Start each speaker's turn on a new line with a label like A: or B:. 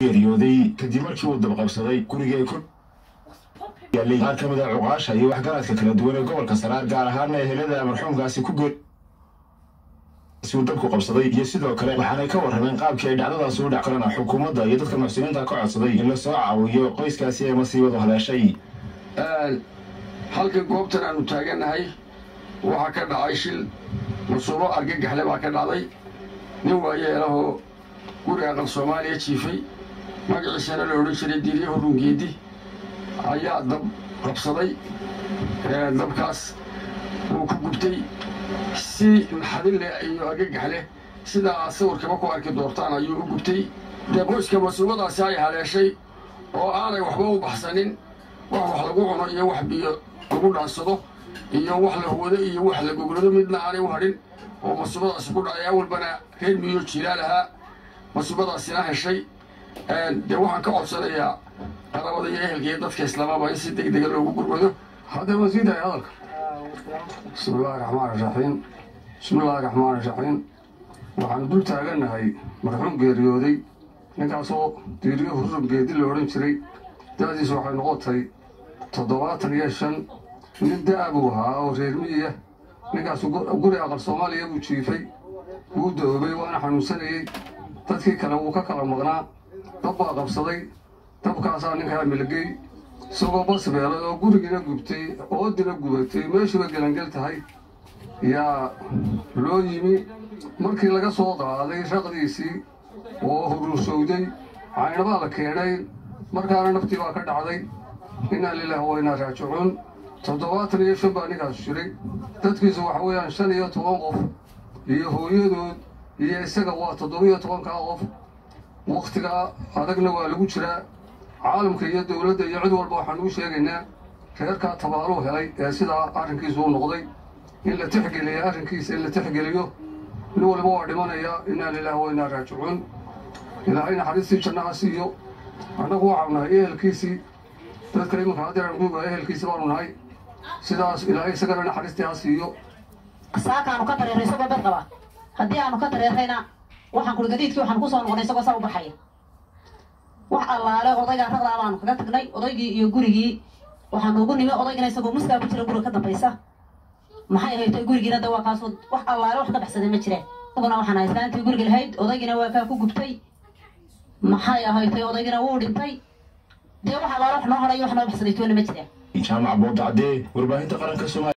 A: geeriyooday kadib markii uu dabqabsaday guriga ay ku yaalay qaar ka mid a cuqaasha iyo waxgaradka kala duwan ee gobolka saraar gaar ahaana ehelada marxuumkaasi ku geer si uu dabku qabsaday iyo sidoo kale waxaanay ka warrameen qaabkii ay dhacdadaasi u dhac karana xukuumadda iyo dadka muxsiniinta ka codsaday in la soo caawiyo qoyskaasi ee masiibadu haleeshay
B: halka goobtan aanu taagannahay waxaa ka dhacay shil masuubo argagaxle baa ka dhacday nin waayeelahoo guri aqal soomaaliya jiifay magaciisana la odhan jiray diiryaho rungeedi ayaa dab qabsaday dabkaas wuu ku gubtay si naxadin leh iyo argagax leh sidaa aad sawirkaba ku arki doortaan ayuu u gubtay dee qoyska masuubadaasi ay haleeshay oo aanay waxba u baxsanin wax wax lagu cuno iyo wax biyo lagu dhaansado iyo wax la huwado iyo wax la goglado midna aanay u hadhin oo masuubadaasi ku dhacay awalbana reer miyo jiilaa lahaa masuubadaasina heshay dee waxaan ka codsanayaa qarabada iyo ehelka iyo dadka islaamaba in si deg dega loogu gurmado haddee ma sii daaya hadalka bismi illaahi raxmaan iraxiim bismi illaahi raxmaan iraxiim waxaanu dul taagannahay marxuum geeriyooday ninkaasoo diiriyo hurrum geedi la odhan jiray da'diisu waxay noqotay toddobaatan iyo shan nin da'a buu ahaa oo reer miyiya ninkaasu guri aqal soomaaliya buu jiifay wuu doobay waana xanuunsanayey dadkii kale wuu ka kala maqnaa dab baa qabsaday dabkaasaa ninkaa milgey isagoo bas beelay oo gurigiina gubtay oodina gubatay meeshuuba gelangel tahay yaa loo yimi markii laga soo qaaday raqdiisii oo huruursowday caynabaa la keenay markaana naftii baa ka dhacday innaa lilaah wa innaa raajicuun toddobaatan iyo shan baa ninkaas jiray dadkiisu waxa weeyaan shan iyo toban qof iyo hooyadood iyo isaga waa toddobiyo tobankaa qof wakhtigaa adagna waa lagu jiraa caalamka iyo dowladda iyo cid walba waxaan uu sheegaynaa reerkaa tabaaluu helay ee sidaa arrinkiisu u noqday in la tixgeliya arrinkiisa in la tixgeliyo nin walba waa dhimanayaa innaa lilaah wa innaa raajicuun ilaahay naxariistii jannaha siiyo annagu waxaanu nahay ehelkiisii dadka iminka haddeeran guuga ehelkiisii baanu nahay sidaas ilaahay isagana naxariistii ha siiyo
C: saakaanu ka dareeray isagoo bed qaba haddii aanu ka dareerayna waxaan kuri gadiidkii waxaan kusoo noqonay isagoo saa u baxaya wax allaale odaygaa raqdaa baanu kaga tagnay odaygii iyo gurigii waxaan ugu nimi odaygina isagoo muskaa ku jira guriga ka dambaysa maxay haytay gurigiina de waa kaasoo wax allaale wax ka baxsaday ma jireen isaguna waxaan ahay islaantii guriga lahayd odaygina waa kaa ku gubtay maxay ahaytay odaygina wuu dhintay dee wax allaale wax noo horay wax noo baxsaday toona ma jireen
A: jaamac boodacdee warbaahinta qaranka soomaaliya